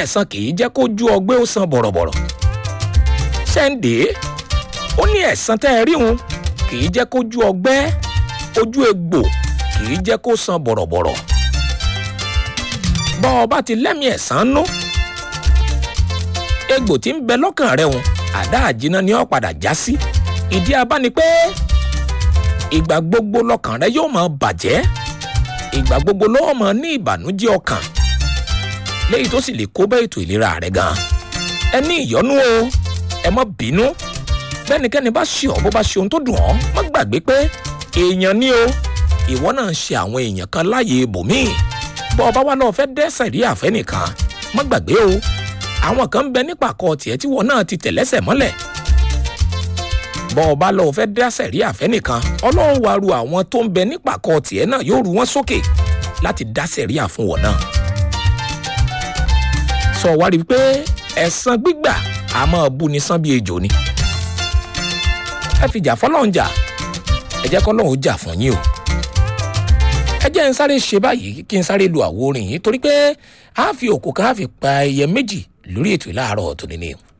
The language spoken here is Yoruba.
ẹ̀san kì í jẹ́ kó ju ọgbẹ́ ó san bọ̀rọ̀bọ̀rọ̀ ṣẹ́ǹdé ó ní ẹ̀san tẹ́ ẹ rí òun kì í jẹ́ kó ju ọgbẹ́ ojú egbò kì í jẹ́ kó san bọ̀rọ̀bọ̀rọ̀ bọ́ ọ bá ti lẹ́mìí ẹ̀san nú egbò tí ń bẹ lọ́kàn rẹ̀ òun àdá àjìnà ni ó padà já sí ìdí abá ni pé ìgbà gbogbo lọ́kàn rẹ yóò máa bàjẹ́ ìgbà gbogbo ló máa ní ìbànújẹ́ ọkàn léyìí tó sì lè kó bá ètò ìlera rẹ gan ẹ ní ìyọnú o ẹ má bínú bẹ́nikẹ́ni bá ṣe ọ́ bó bá ṣe ohun tó dùn ọ́ má gbàgbé pé èèyàn ni o ìwọ náà ń ṣe àwọn èèyàn kan láàyè ibòmíì bọ́ ọba wa náà fẹ́ dẹ́sẹ̀ rí àfẹ́ nìkan má gbàgbé o àwọn kan ń bẹ nípa àkọ tiẹ̀ tí wọn náà ti tẹ̀lẹ́sẹ̀ mọ́lẹ̀ bọ́ ọba lọ fẹ́ dẹ́sẹ̀ rí àfẹ́ nìkan ọlọ́run wa ru àwọn tó ń bẹ nípa àkọ tiẹ̀ náà yóò ru wọn sókè láti dásẹ̀ rí àfún wọn náà sọ wá rí i pé ẹ̀san gbígbà a máa bú ni sán bí ejò ni ẹ fi jà fọlọ́run jà ẹ jẹ́ kọ́lọ́run jà fún yín o ẹ jẹ́ ń sáré ṣe báyìí kí n sáré lu àwo orin yìí torí pé a fi òkú kan a fi pa ẹyẹ méjì lórí ètò ìlàárọ̀ tòní ni o.